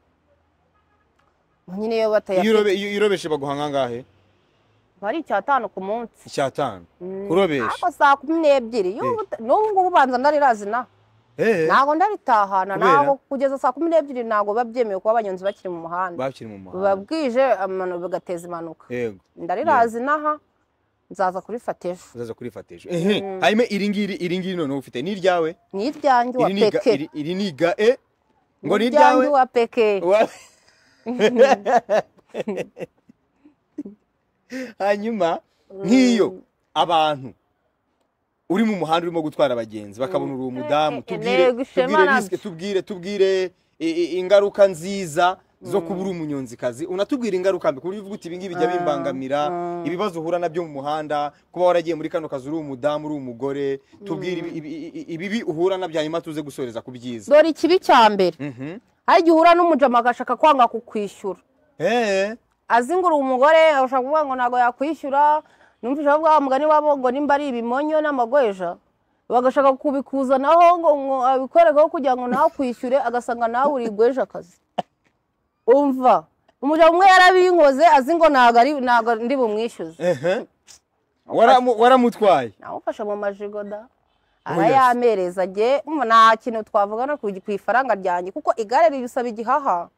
nyine iyo iyo batayafite urobe- iyo urobeshe baguha ngangahe aba ari icyatanu ku munsi icyatanu Mm, kurobesha ariko saa kumi n'ebyiri y'ubu ta- n'ubu ngubu ubanza ndarirazi na Eh, ntabwo ndaritahana Kubera? ntabwo kugeza saa kumi n'ebyiri ntabwo biba byemewe kuba abanyonzi bakiri mu muhanda bakiri mu biba muhanda bwije amano- bigateza impanuka yego ndarirazi naha nzaza kurifata ejo uzaza kurifata ejo ehe hanyuma iri ngiri iri ngiri noneho ufite ni iryawe ni iryanjye wa iri ni iga- peke iri- iri ni iga e ngo ni iryanjye iryawe wa peke Wa- hanyuma nk'iyo abantu uri mu muhanda urimo gutwara abagenzi bakabona uri umudamu Eh, eh, eh, tubwire gushema tubwire nabyo. risike tubwire tubwire i- i- ingaruka nziza zo kuba uri umunyonzikazi unatubwira ingaruka mbi ku buryo uvuga uti ibingibi bijya bimbangamira ibibazo uhura nabyo mu muhanda kuba waragiye muri kano kazi uri umudamu uri umugore tubwire ibi- ibi- ibi- ibibi uhura nabyo hanyuma tuze gusoreza ku byiza dore ikibi cya mbere Mhm. hari igihe uhura n'umujama agashaka kwanga kukwishyura Eh, azingura umugore ashaka kuvuga ngo ntabwo yakwishyura numvise bavuga wa mugani wabo ngo nimba ari ibimonyo n'amagweja bagashaka kubikuzanaho ngo ngo abikwerekeho kugira ngo nawe akwishyure agasanga nawe uri igweja akazi umva umugabo umwe yarabinkoze azi ngo ntabwo ari ntabwo ndi bumwishyuze ehe. Waramu- waramutwaye namufashe mu majigo da Oh, yes. arayamereza jye umva, nta kintu twavugana ku ku ifaranga ryanjye kuko igare risaba igihaha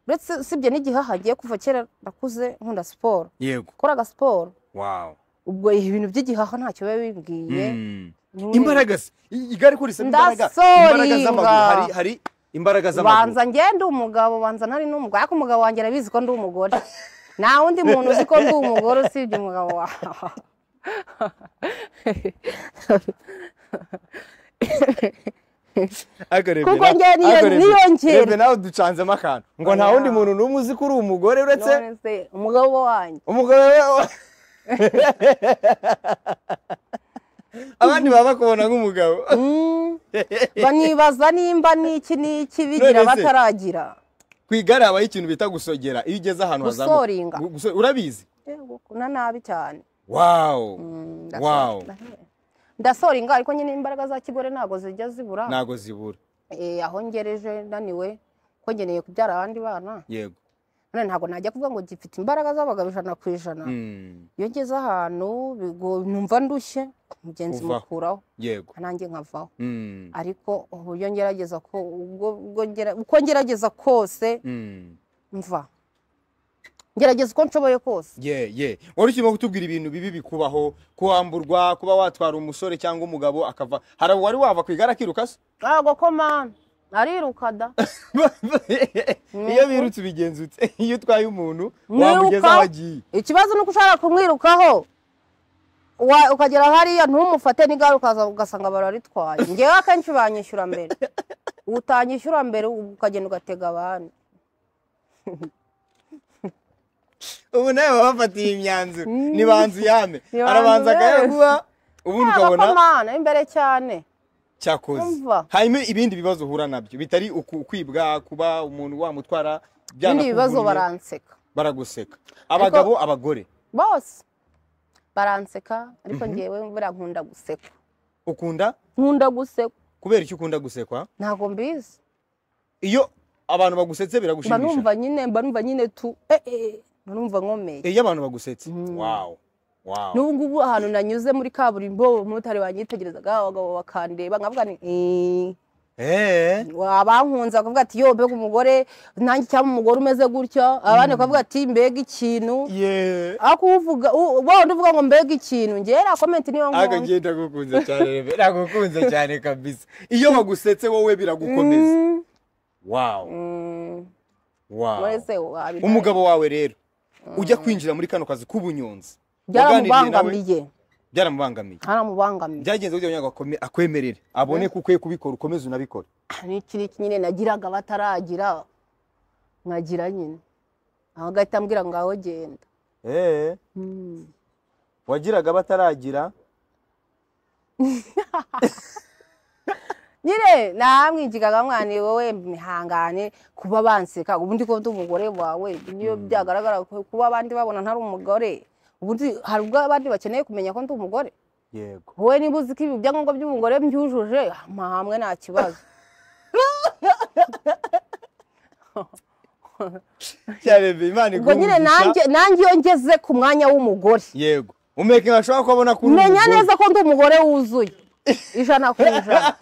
uretse usibye n'igihaha ngiye kuva kera nakuze nkunda siporo yego koraga siporo wow ubwo ibintu by'igihaha ntacyo biba bimbwiye Mm. Nturi- imbaraga se i- igare ko risaba imbaraga Ndasoringa. imbaraga z'amaguru hari hari imbaraga z'amaguru banza ngende umugabo banza ntari n'umugabo ariko umugabo wanjye arabizi ko ndi umugore nta wundi muntu uzi ko ndi umugore usibye umugabo wawe Ariko Rebbe kuko nawe- njye niyo- ariko Rebbe- niyongera. Rebbe nawe ducanzemo akantu ngo nta wundi muntu n'umwe uzi ko uri umugore uretse none se umugabo wanjye umugore we abandi baba bakubona nk'umugabo Mm. banibaza nimba n'iki n'iki None bigira se- bataragira ku igare habaho ikintu bita gusogera iyo ugeze ahantu hazamuka. Gusoringa. Gu- guso- urabizi Yego, na nabi cyane wawu Mm, ndaso- wawu ndasoringa ariko nyine imbaraga za kigore ntabwo zijya zibura ntago zibura Eh, aho ngereje naniwe ko ngeneye kubyara abandi bana yego none ntabwo najya kuvuga ngo gifite imbaraga z'abagabo ijana ku ijana Mm, iyo ngeze ahantu bigo- numva ndushye mugenzi Uvaho. mukuraho yego nanjye nkavaho Mm, ariko uburyo ngerageza ko ubwo ubwo ngera- uko ngerageza kose mm. mva ngerageza uko nshoboye kose ye ye wari ukirimo kutubwira ibintu bibi bikubaho kuhamburwa kuba watwara umusore cyangwa umugabo akava hari uwari wava ku igare akiruka se ntabwo ko mani ariruka da iyo birutse ubigenzutse iyo utwaye umuntu Mwiruka. wamugeza aho agiye ikibazo ni uko ushaka kumwirukaho wa- ukagera hariya ntumufate n'igare ukaza ugasanga bararitwaye ngewe akenshi banyishyura mbere utanyishyura mbere ukagenda ugatega abandi ubu nawe baba bafatiye imyanzuro ni banzu yame Ni banzu arabanza akayaguha ubundi ntabwo ko ukabona mana imbere cyane cyakoze Umva. hanyuma ibindi bibazo uhura nabyo bitari uku- kwibwa kuba umuntu wamutwara ibindi byanakuvunnye, bibazo baranseka baraguseka abagabo abagore bose baranseka ariko ngewe buriya nkunda gusekwa ukunda nkunda gusekwa kubera icyo ukunda gusekwa ntabwo mbizi iyo abantu bagusetse mba biragushimisha numva nyine mba numva nyine tu eh, eh, mba numva nkomeye iyo abantu bagusetse Mm. wawu wawu n'ubu ngubu ahantu nanyuze muri kaburimbo umumotari wanyitegerezaga abagabo bakandeba nkavuga ni "Eh." eee abankunze bakavuga ati yo mbega umugore nanjye cyangwa umugore umeze gutya abandi bakavuga ati mbega ikintu yeee ariko uvuga wenda uvuga ngo mbega ikintu ngera komenti niyo nkunda akagenda agukunze cyane rebe nagukunze cyane kabisa iyo bagusetse wowe biragukomeza Mm, wawu mm, wawu wese wabirwaye. umugabo wawe rero ujya kwinjira muri kano kazi k'ubunyonzi waganiriye nawe byaramubangamiye byaramubangamiye byaramubangamiye byagenze gutya kugira ngo akome- akwemerere abone ko ukwiye kubikora ukomeze unabikore ni iki n'iki nyine nagiraga bataragira nkagira nyine aho agahita ambwira ngaho genda eee Mm. wagiraga bataragira nyine namwigigaga mwana wowe mwihangane kuba banseka ubundi ko ndi umugore wawe niyo byagaragara ko- kuba abandi babona ntari umugore ubundi hari ubwo abandi bakeneye kumenya ko ndi umugore yego wowe niba uzi ko ibi byangombwa by'umugore mbyujuje hamwe nta kibazo cyane imana ubwo nyine nanjye nanjye iyo ngeze ku mwanya w'umugore yego umeke ashobora kubona kuri menya neza ko ndi umugore wuzuye ijana ku ijana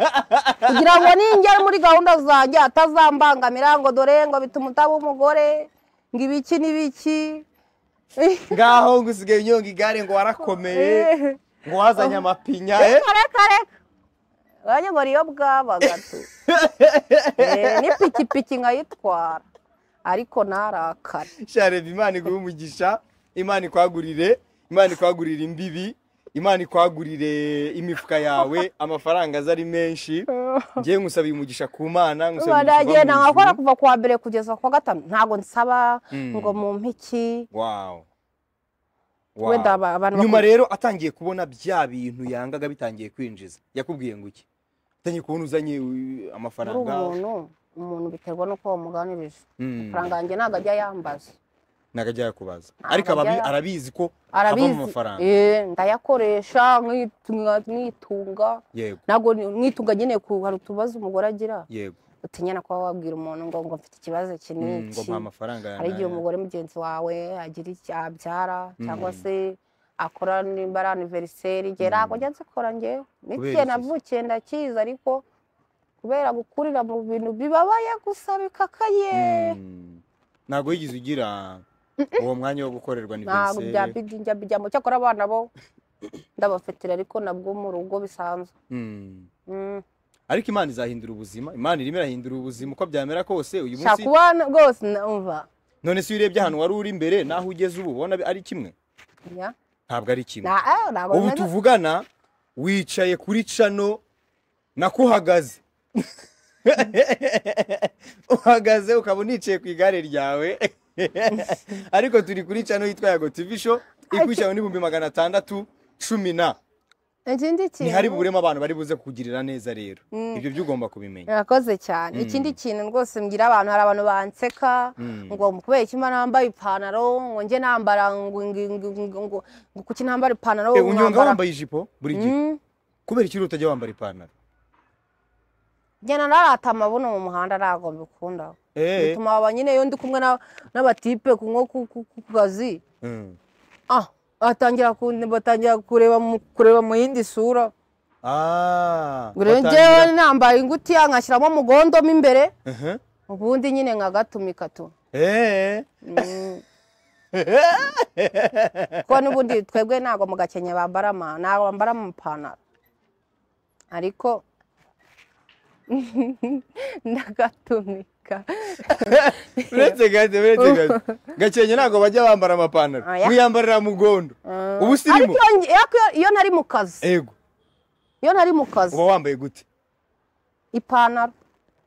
kugira ngo ningere muri gahunda zanjye atazambangamira ngo dore ngo bituma utaba umugore ngo ibiki n'ibiki ngaho ngo usigaye unyonga igare ngo warakomeye ngo wazanye amapinya eh? reka reka wanjye ngo niyo bwabaga tu Eh, n'ipikipiki nkayitwara ariko narakare sharebe imana iguhe umugisha imana ikwagurire imana ikwagurire imbibi imana ikwagurire imifuka yawe amafaranga aza ari menshi ngewe nkusabiye umugisha ku mana nkusabiye umugisha uva baragenda mu nkakora ijuru. kuva kuwa mbere kugeza kuwa gatanu ntabwo nsaba Mm. ngo mu mpiki Wow. Wow. wenda aba- abantu nyuma bakunda- rero atangiye kubona bya bintu yangaga bitangiye kwinjiza yakubwiye ngo iki atangiye kubona uzanye uh, muri amafaranga umuntu umuntu biterwa n'uko wamuganirije Mm. amafaranga yanjye ntabwo ajya yambaza nagajya yakubaza Ntabwo ariko ababi- ajya- arabizi ko hava mu arabizi mafaranga Eh, ndayakoresha nkitu- mwitunga yego ntabwo ni- mwitunga nyine ku hari utubazo umugore agira yego utinya no kuba wabwira umuntu ngo ngo mfite ikibazo iki Mm, ngo n'iki mpa amafaranga hari igihe yanjye. umugore mugenzi wawe agira icyo abyara cyangwa Mm. se akora nimba ari aniveriseri igihe ntabwo njya nzikora njyewe n'igihe iki se? navukiye ndakizi ariko kubera gukurira mu bintu bibabaye gusa bikakaye Mm. ntabwo wigeze ugira uwo mwanya wo gukorerwa ntabwo aniveriseri? byabijya bijyamo cyakora abana bo ndabafitira ariko nabwo mu rugo bisanzwe Mm. Mm. ariko imana izahindura ubuzima imana irimo irahindura ubuzima uko byamera kose uyu nshaka munsi kubana rwose numva none se iyo urebye ahantu wari uri mbere naho ugeze ubu ubona ari kimwe Ya. ntabwo ari kimwe Na- eh, ntabwo ubu bimeze- tuvugana wicaye kuri cano nakuhagaze uhagaze ukaba unicaye ku igare ryawe ariko turi kuri cano yitwa yago tv show ikwishyura n'ibihumbi magana atandatu cumi na ikindi kintu ntihari buburemo abantu bari buze kukugirira neza rero ibyo byo ugomba kubimenya murakoze cyane ikindi kintu rwose mbwira abantu hari abantu banseka Mm. ngo kubera iki mba nambaye ipantaro ngo njye nambara ngo ngo- ngo- ngo- ngo ngo kuki nambara ipantaro Eh, unyonga nkambara- wambaye ijipo buri gihe Mm. kubera ikiri utajya wambara ipantaro njyana narata amabuno mu muhanda ntabwo mbikunda Eh, bituma aba nyine iyo ndi kumwe na- n'abatipe ku nko ku- ku ku kazi mm. ah batangira ku- batangira kureba mu- kureba mu yindi sura Ah, ngo rero watangira- njyewe nambaye ingutiya nkashyiramo umugondo mo imbere Mhm. ubundi nyine nkagatumika tu Eh. Mm. kuko n'ubundi twebwe ntabwo mu gakenke bambara ama- ntabwo bambara amapantaro ariko ndagatumika uretse gaze uretse gaze gakenke ntabwo bajya bambara amapantaro Oya. wiyambarira mugondo Mm. ubu sirimo Ariko iyo nge- iyo- iyo nari mu kazi ego iyo nari mu kazi uba wambaye gute ipantaro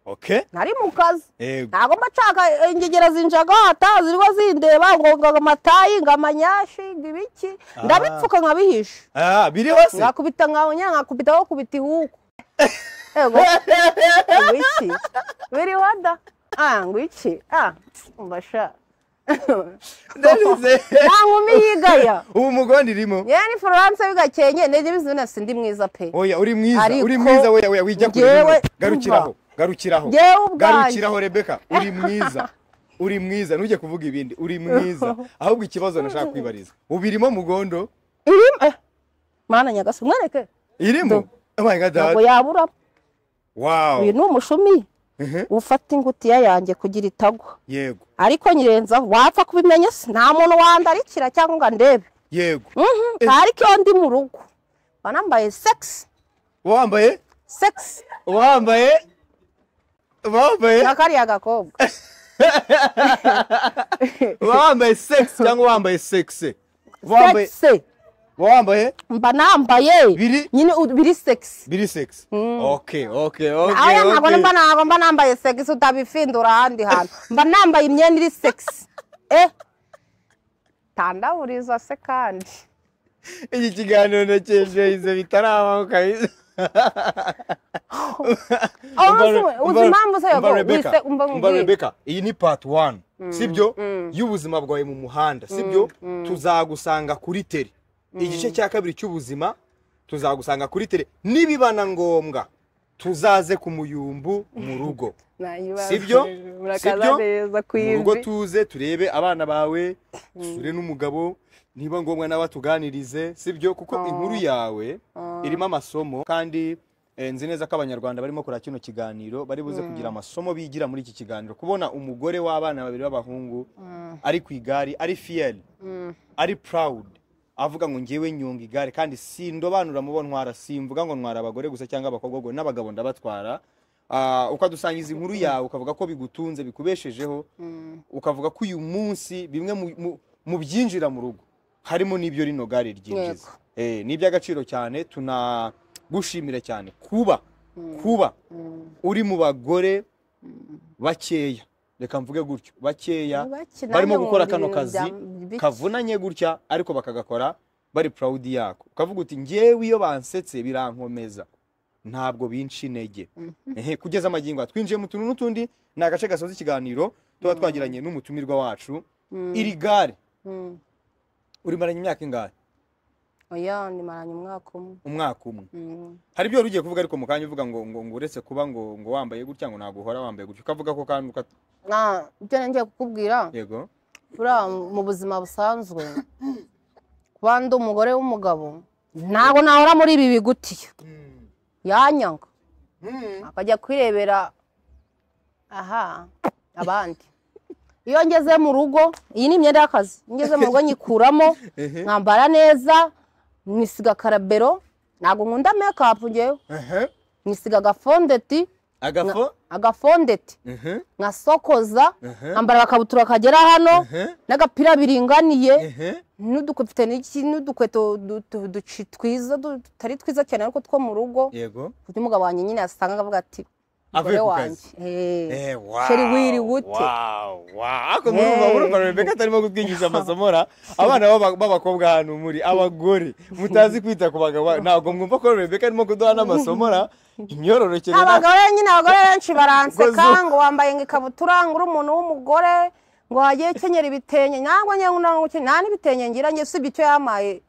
okay nari mu kazi ego ntabwo mba nshaka eh, ingegera zinjaga hata ziriho zindeba ngo ngo amatayi ngo amanyashi ngo ibiki Ah. ndabipfuka nkabihisha ah biri hose nkakubita nkawunya nkakubita aho kubita ihuku ego ngo iki biri wada ah ngo iki ah mbasha Ndarize. nta nkumi yigaya ubu mugondo irimo yewe ni florence bigakenye ndege bizina sindi mwiza pe oya uri mwiza Ariko- uri mwiza oya oya wijya kure Njyewe- bimwe. garukiraho garukiraho Njyewe ubwanjye. garukiraho rebeka uri mwiza uri mwiza ntujye kuvuga ibindi uri mwiza ahubwo ikibazo nashaka kwibariza ubu irimo mugondo irimo eh mana nyagasi mwereke irimo oh my god ntabwo yaburamo wow uyu ni umushumi Mhm. ufata ingutiya yanjye kugira itagwa yego ariko nyirenzaho wapfa kubimenya se nta muntu wandarikira cyangwa ngo andebe yego Mhm, ariko iyo ndi mu rugo mba nambaye sekisi wambaye sekisi wambaye wambaye na kariya gakobwa wambaye sex cyangwa wambaye sexe wambaye sekisi wambaye mba nambaye Biri- nyine u- biri sekisi biri sex okay okay okay aya ntabwo okay mba ntabwo mba nambaye sekisi utabifindura ahandi hantu mba nambaye imyenda iri sekisi eh tandaburiza se kandi iki kiganiro nakeje ize bitarabaho kabisa Oh, Umva- uzi- uzi umva- impamvu se umva yako- Rebecca, wise- umva umva mbwira. Rebecca, iyi ni part 1 sibyo y'ubuzima bwawe mu muhanda sibyo tuzagusanga kuri tele igice cya kabiri cy'ubuzima tuzagusanga kuri tele nibiba na ngombwa tuzaze ku muyumbu mu rugo Sibyo? Sibyo? neza ku mu rugo ivi tuze turebe abana bawe dusure n'umugabo niba ngombwa nawe tuganirize sibyo kuko inkuru yawe irimo amasomo kandi eh, nzi neza ko abanyarwanda barimo kureba kino kiganiro bari buze kugira amasomo bigira muri iki kiganiro kubona umugore w'abana babiri b'abahungu ari ku igare ari fiyeri ari proud avuga ngo ngewe nyunga igare kandi sindobanura mu bo ntwara simvuga ngo ntwara abagore gusa cyangwa abakobwa ngo n'abagabo ndabatwara Ah, ukadusangiza inkuru yawe ukavuga ko bigutunze bikubeshejeho ukavuga ko uyu munsi bimwe mu- mu- mu byinjira mu rugo harimo n'ibyo rino gare ryinjiza Yego. Eh, ni iby'agaciro cyane tunagushimira cyane kuba kuba uri mu bagore bakeya reka mvuge gutyo bakeya Ntibakina barimo nanjye gukora nkunda kano ibintu kazi bya- bike. kavunanye gutya ariko bakagakora bari proud yako ukavuga uti ngewe iyo bansetse birankomeza ntabwo binca intege Ehe, kugeza amagingo aha. twinjiye mu tuntu n'utundi ni agace gasoza ikiganiro tuba twagiranye n'umutumirwa wacu iri gare Mm. urimaranye imyaka ingahe oya nimaranye umwaka umwe umwaka umwe Mm. hari ibyo wari ugiye kuvuga ariko mu kanya uvuga ngo ngo ngo uretse kuba ngo ngo wambaye gutya ngo ntabwo uhora wambaye gutya ukavuga ko kandi ukat... na ibyo ngiye kukubwira yego buriya mu buzima busanzwe kuba ndi umugore w'umugabo ntabwo nahora muri ibi bigutiye yanyanga akajya kwirebera aha abandi iyo ngeze mu rugo iyi ni imyenda y'akazi iyo ngeze mu rugo nyikuramo Ehe. nkambara neza nisiga karabero ntabwo nkunda mekapu ngewe Ehe. nisiga agafondeti agafo agafondeti Ehe. nkasokoza Ehe. nkambara agakabutura kagera hano Ehe. n'agapira biringaniye Ehe. n'udukweto n'iki n'udukweto du- tu- duci- twiza du- tutari twiza cyane ariko two mu rugo yego ku buryo umugabo wanjye nyine yasanga akavuga ati Avuye "Umugore ku wanjye kazi." eh, Eh, wow, sheri wiriwute wow, wow. Ako murumva Eh. murumva Rebecca atarimo kutwigisha amasomo ra abana b'aba- b'abakobwa hano muri abagore mutazi kwita ku bagabo ntabwo mwumva ko Rebecca arimo kuduha n'amasomo ra imyororokere na- abagore nyine abagore benshi baranseka Gozo. ngo wambaye ngo ikabutura ngo uri umuntu w'umugore ngo wagiye kenyera ibitenge ntabwo njye nkunda no gukenya nta n'ibitenge ngira njye usibye icyo yamaye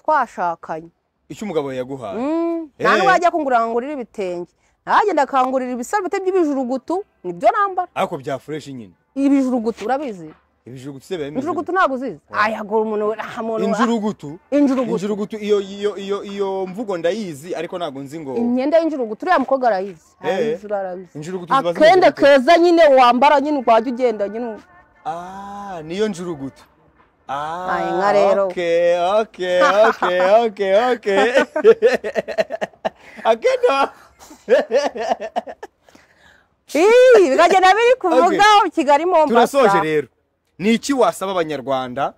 twashakanye icyo umugabo yaguhaye Mm, nta Eh. n'uwajya kungurira ngo ngurire ibitenge nanjye ndakangurira ibisarubeti by'ibijurugutu nibyo nambara ariko bya fureshi nyine ibijurugutu urabizi ibijugutu se biba bimeze injurugutu ntabwo uzizi aya ngo umuntu nta gute? muntu injurugutu injurugutu injurugutu iyo iyo iyo iyo mvugo ndayizi ariko ntabwo nzi ngo imyenda y'injurugutu uriya mukobwa arayizi Eh. arayizi arayizi injurugutu ziba zimeze akenda gute? keza nyine wambara nyine wajya ugenda nyine Ah, niyo njurugutu. Ah, Ay, nga rero. Okay, okay, okay, okay, okay. Akenda. Ii, bikagenda biri kuvugaho kigali mombasa Turasoje rero. Ni iki wasaba abanyarwanda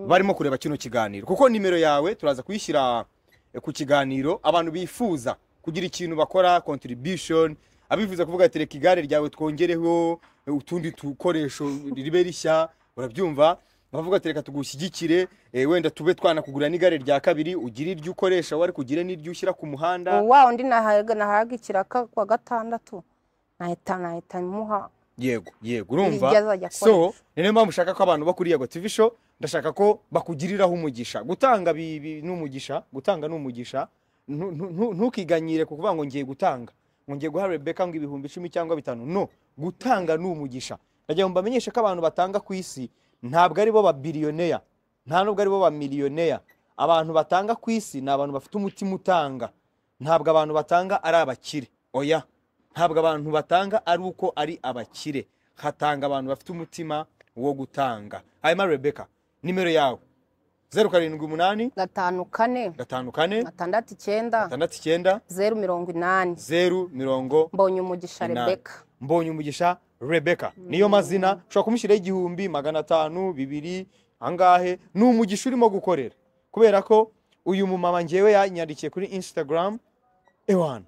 barimo kureba kino kiganiro? Kuko nimero yawe turaza kuyishyira eh, ku kiganiro abantu bifuza kugira ikintu bakora contribution abifuza kuvuga ati reka igare ryawe twongereho eh, utundi dukoresho ribe rishya urabyumva bavuga ati reka tugushyigikire eh, wenda tube twanakugurira n'igare rya kabiri ugire iryo ukoresha wari kugire n'iryo ushyira ku muhanda wa undi nahaga nahaga ikiraka kwa gatandatu nahita nahita muha yego yego Iryo urumva azajya so ni nayo mpamvu ushaka ko abantu bakuriye Yego TV show ndashaka ko bakugiriraho umugisha gutanga bi- bi- ni umugisha gutanga ni umugisha Ntu- ntu- ntu- ntukiganyire ku kuvuga ngo ngiye gutanga ngo ngiye guha Rebecca ngo ibihumbi icumi cyangwa bitanu no gutanga ni umugisha ndagira ngo mbamenyeshe ko abantu batanga ku isi ntabwo ari bo babiliyoneya nta nubwo ari bo bamiliyonera abantu batanga ku isi ni abantu bafite umutima utanga ntabwo abantu batanga ari abakire oya ntabwo abantu batanga ari uko ari abakire hatanga abantu bafite umutima wo gutanga hanyuma rebeka nimero yawe zeru karindwi umunani gatanu kane gatanu kane gatandatu icyenda gatandatu icyenda zeru mirongo inani zeru mirongo mbonye umugisha Inani. rebeka mbonye umugisha rebeka niyo mazina ushobora kumushyiraho igihumbi magana atanu bibiri angahe ni umugisha urimo gukorera kubera ko uyu mumama ngewe yanyandikiye kuri instagram ewana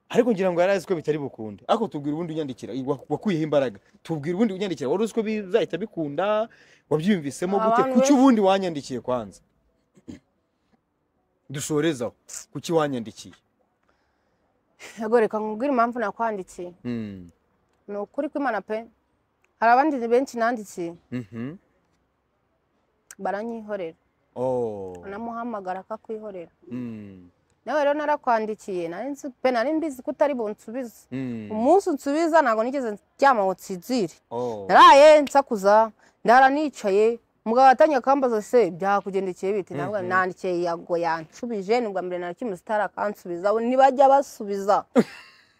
ariko ngira ngo yari azi ko bitari bukunde ariko tubwira ubundi unyandikira wa- wakuyeho imbaraga tubwira ubundi unyandikira wari uzi ko bizahita bikunda wabyiyumvisemo gute Abantu kuki benshi- ubundi wanyandikiye kwanza dushorezaho kuki wanyandikiye yego reka nkubwire impamvu nakwandikiye Mm. ni ukuri kw'imana pe hari abandi benshi nandikiye Mhm. baranyihorera Oh. anamuhamagara akakwihorera Mm. nawe rero narakwandikiye nari nzi pe nari mbizi ko utari bunsubize Mm. umunsi unsubiza ntabwo nigeze ndyama ngo nsinzire Oh. naraye nsakuza ndara nicaye umugabo watangiye akambaza se byakugendekeye bite nabwo Mhm. nandikiye yago yanshubije ni ubwa mbere narakimwe sitari akansubiza we ntibajya basubiza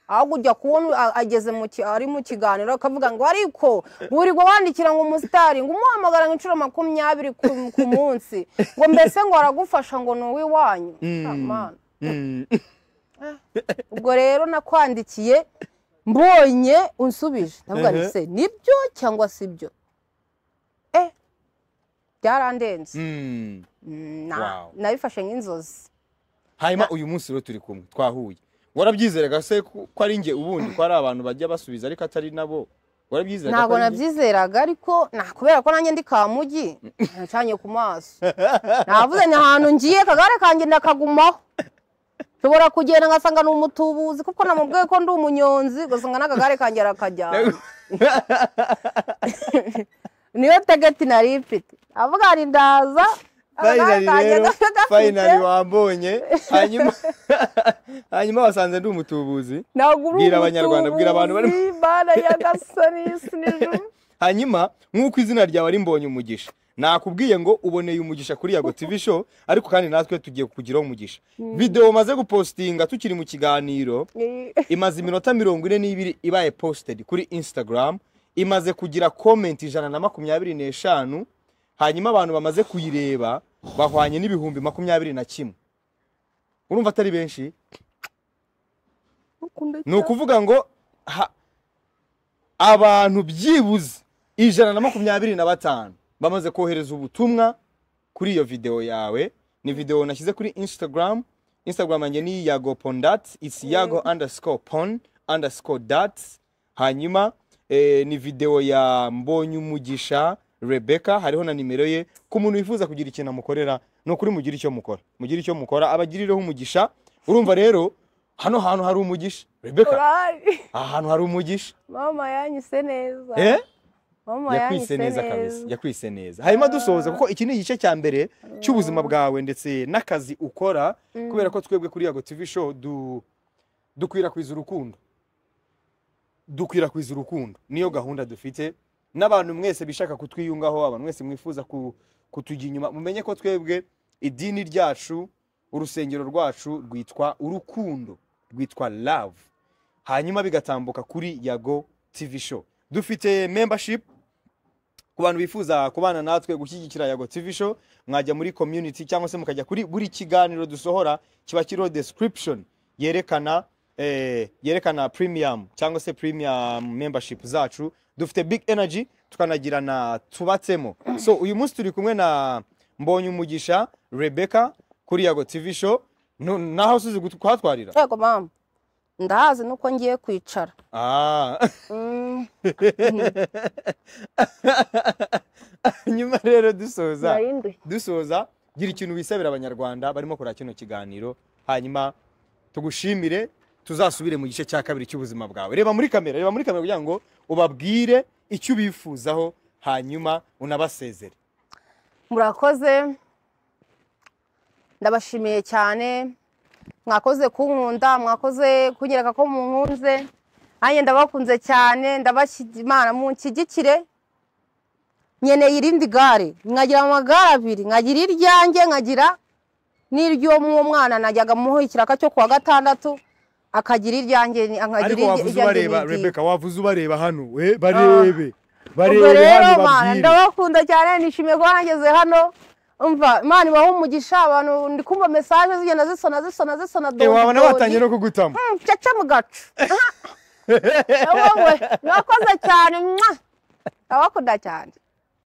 ahubwo ujya kubona a- ageze mu ki- ari mu kiganiro akavuga ngo ariko burirwa wandikira ngo umusitari ngo umuhamagara ngo inshuro makumyabiri ku, ku munsi ngo mbese ngo aragufasha ngo ni uw'iwanyu Mm. Amana. Mm. ubwo rero nakwandikiye mbonye unsubije ndavuga nti Ehe. se nibyo cyangwa si byo eh byarandenze Mm. Mm, na- Wow. nabifashe nk'inzozi hanyuma uyu munsi rero turi kumwe twahuye warabyizeraga se ko ko ari njye ubundi ko ari abantu bajya basubiza ariko atari nabo warabyizeraga ko ntabwo ari njye? nabyizeraga ariko na- kubera ko nanjye ndi kamugi ncanye ku maso navuze ni ahantu ngiye kagare kanjye ndakagumaho nshobora kugenda ngasanga ni umutubuzi kuko namubwiye ko ndi umunyonzi ugasanga n'akagare kanjye arakajyana niyo tegeti nari mfite avuga ngo ndaza finally akagare rero kanjye gafite- finally wambonye hanyuma hanyuma wasanze ndi umutubuzi ntabwo uri Bwira Abanyarwanda, bwira abantu bari- umutubuzi, Mana ya gasani sinijuru hanyuma nk'uko izina ryawe ari mbonye umugisha nakubwiye ngo uboneye umugisha kuri yago tv show ariko kandi natwe tugiye kukugiraho umugisha videwo maze gupostinga tukiri mu kiganiro imaze iminota mirongo ine n'ibiri ibaye posted kuri instagram imaze kugira comment ijana na makumyabiri n'eshanu hanyuma abantu bamaze kuyireba bahwanye n'ibihumbi makumyabiri na kimwe urumva atari benshi ni ukuvuga ngo ha- abantu byibuze ijana na makumyabiri na batanu bamaze kohereza ubutumwa kuri iyo videwo yawe ni videwo nashyize kuri instagram instagram yanjye ni yago pondat isi yago underscore pon underscore dat hanyuma eh, ni videwo ya mbonye umugisha rebecca hariho na nimero ye ku muntu wifuza kugira ikintu amukorera ni ukuri mugire icyo mukora mugire icyo mukora abagirireho umugisha urumva rero hano hantu hari umugisha rebecca urari aha hantu hari umugisha mama yanyise neza eh? mama yakwise neza kabisa yakwise neza hanyuma dusoza kuko iki ni igice cya mbere cy'ubuzima bwawe ndetse n'akazi ukora kubera ko twebwe kuri yago tv show du dukwirakwiza urukundo dukwirakwiza urukundo niyo gahunda dufite n'abantu mwese bishaka kutwiyungaho abantu mwese mwifuza ku- kutujya inyuma mumenye ko twebwe idini ryacu urusengero rwacu rwitwa urukundo rwitwa love hanyuma bigatambuka kuri yago tv show dufite membership ku bantu bifuza kubana natwe gushyigikira yago tv show mwajya muri community cyangwa se mukajya kuri buri kiganiro dusohora kiba kiriho description yerekana eh, yerekana premium cyangwa se premium membership zacu dufite big energy tukanagira na tubatsemo so uyu munsi turi kumwe na mbonye umugisha rebecca kuri yago tv show Nu- naho usize gutu- kuhatwarira yego mama ndahazi nuko ngiye kwicara ah. Mm, nyuma rero dusoza nari ndushye. dusoza gira ikintu wisabira abanyarwanda barimo kureba kino kiganiro hanyuma tugushimire tuzasubire mu gice cya kabiri cy'ubuzima bwawe reba muri kamera reba muri kamera kugira ngo ubabwire icyo ubifuzaho hanyuma unabasezere murakoze ndabashimiye cyane mwakoze kunkunda mwakoze kunyereka ko munkunze nanjye ndabakunze cyane ndabashyi- imana munshyigikire nkeneye irindi gare mwagira amagare abiri nkagira iryanjye nkagira n'iry'uwo mw'uwo mwana najyaga muho ikiraka cyo kuwa gatandatu akagira iryanjye nkagira ariko wavuze ubareba n'iryiwe. rebeka wavuze ubareba hano we barebe ubwo barebe rero hano mana babwire ndabakunda cyane nishimiye kuba nageze hano umva imana ibahe umugisha abantu ndi kumva mesaje zigenda zisona zisona zisona Eh, dodi, wabona dodi. batangiye no kugutama Mm, caca mu gacu aha. wowe mwakoze cyane mwa ndabakunda cyane